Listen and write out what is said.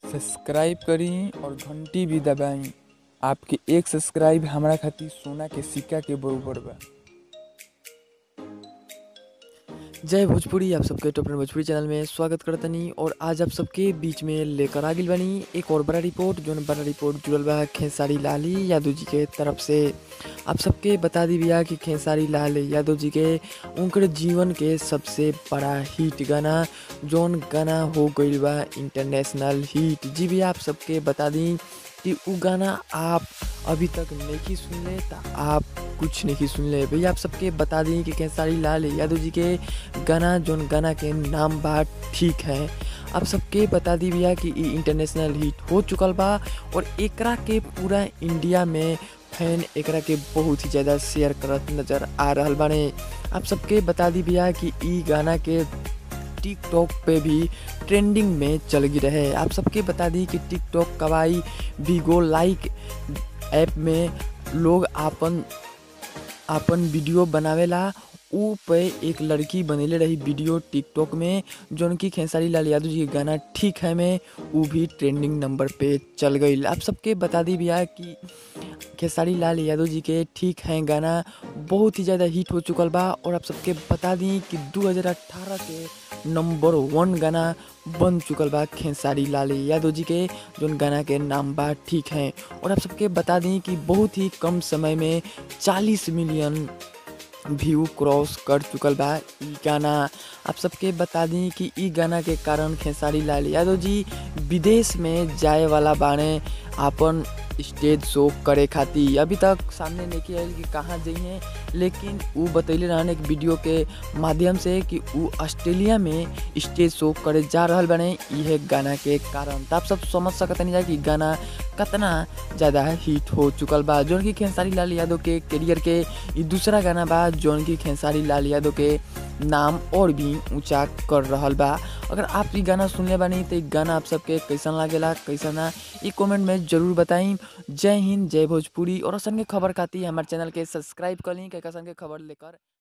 subscribe करी और घंटी भी दबाई आपके एक सब्सक्राइब हमरा खातिर सोना के सिक्का के बरोबर बा जय भोजपुरी आप सबके टॉप भोजपुरी चैनल में स्वागत करतनी और आज आप सबके बीच में लेकर आ गइल बानी एक और बड़ा रिपोर्ट जो बड़ा रिपोर्ट जुड़ल बा खेसारी लाली यादव जी के तरफ से आप सबके बता दी भैया कि खेसारी लाल यादव जी के उनकर जीवन के सबसे बड़ा हिट गाना जौन गाना हो गइल बा इंटरनेशनल हिट जी भैया आप सबके बता दी कि उ गाना आप अभी तक नहीं सुनले तो आप कुछ नहीं सुनले भैया आप सबके बता दी कि खेसारी लाल यादव जी के गाना जौन गाना के नाम बा ठीक है आप सबके बता दी भैया कि ई इंटरनेशनल हिट हो चुकल बा और एकरा के पूरा इंडिया में फैन एकरा के बहुत ही ज़्यादा शेयर करत नज़र आ रहल बाने आप सबके बता दी भैया कि ई गाना के टिकटॉक पे भी ट्रेंडिंग में चल गई रहे आप सबके बता दी कि टिकटॉक कवाई बिगो लाइक ऐप में लोग आपन आपन वीडियो बनावेला ऊ पे एक लड़की बनेले रही वीडियो टिकटॉक में जौन की खेसारी लाल यादव जी के गाना ठीक है में ऊ भी ट्रेंडिंग नंबर पे चल गई आप सबके बता दी भैया कि खेसारी लाल यादव जी के ठीक है गाना बहुत ही ज़्यादा हिट हो चुकल बा और आप सबके बता दी कि 2018 के नंबर वन गाना बन चुकल बा खेसारी लाल यादव जी के जौन गाना के नाम बा ठीक है और आप सबके बता दी कि बहुत ही कम समय में 40 मिलियन व्यू क्रॉस कर चुकल बा ई गाना आप सबके बता दी कि ई गाना के कारण खेसारी लाल यादव जी विदेश में जाए वाला बाणे आपन स्टेज शो करे खातिर अभी तक सामने नहीं आयल कि कहाँ जाइए लेकिन उ बतैले रहने एक वीडियो के माध्यम से कि उ ऑस्ट्रेलिया में स्टेज शो करे जा रहल बने इहे गाना के कारण तो आप सब समझ सकतनी जा कि गाना कितना ज़्यादा हिट हो चुकल बा जौन की खेसारी लाल यादव के करियर के ई दूसरा गाना बा जौन की खेसारी लाल यादव के नाम और भी ऊंचा कर रहल बा अगर आप ई गाना सुनले बानी तो ई गाना आप सबके कैसन लागेला कैसन ना ई कमेंट में जरूर बताई जय हिंद जय भोजपुरी और असन के खबर खातिर हमारे चैनल के सब्सक्राइब कर ली कैसन के खबर लेकर